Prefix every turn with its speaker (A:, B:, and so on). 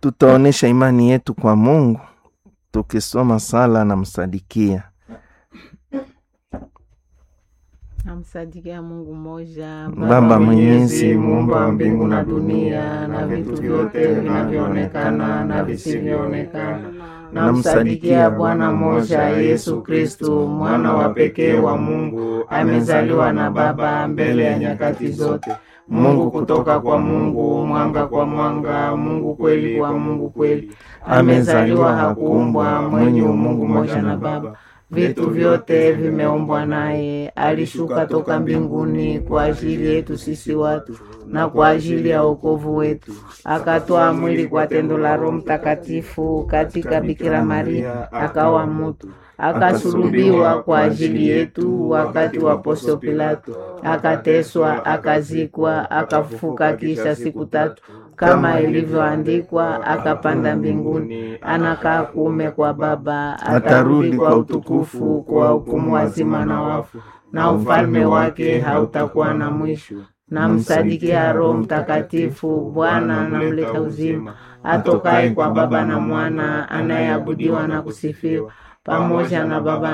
A: tutaonyesha imani yetu kwa Mungu tukisoma sala na msadikia.
B: Namsadikia Mungu mmoja,
A: Baba Mwenyezi,
B: muumba wa mbingu na dunia na vitu vyote vinavyoonekana na visivyoonekana. Namsadikia Bwana mmoja, Yesu Kristu, mwana wa pekee wa Mungu, amezaliwa na Baba mbele ya nyakati zote. Mungu kutoka kwa Mungu, mwanga kwa mwanga, Mungu kweli kwa Mungu kweli. Amezaliwa, hakuumbwa, mwenye umungu mmoja na Baba. Vitu vyote vimeumbwa naye. Alishuka toka mbinguni kwa ajili yetu sisi watu na kwa ajili ya wokovu wetu, akatoa mwili kwa tendo la Roho Mtakatifu katika Bikira Maria, akawa mtu, akasulubiwa kwa ajili yetu wakati wa Pontio Pilato, akateswa, akazikwa, akafufuka kisha siku tatu kama ilivyoandikwa, akapanda mbinguni, anakaa kuume kwa Baba, atarudi kwa utukufu kwa hukumu wazima na wafu, na ufalme wake hautakuwa na mwisho. Namsadikia Roho Mtakatifu, Bwana anamleta uzima, atokaye kwa Baba na Mwana, anayeabudiwa na kusifiwa pamoja na Baba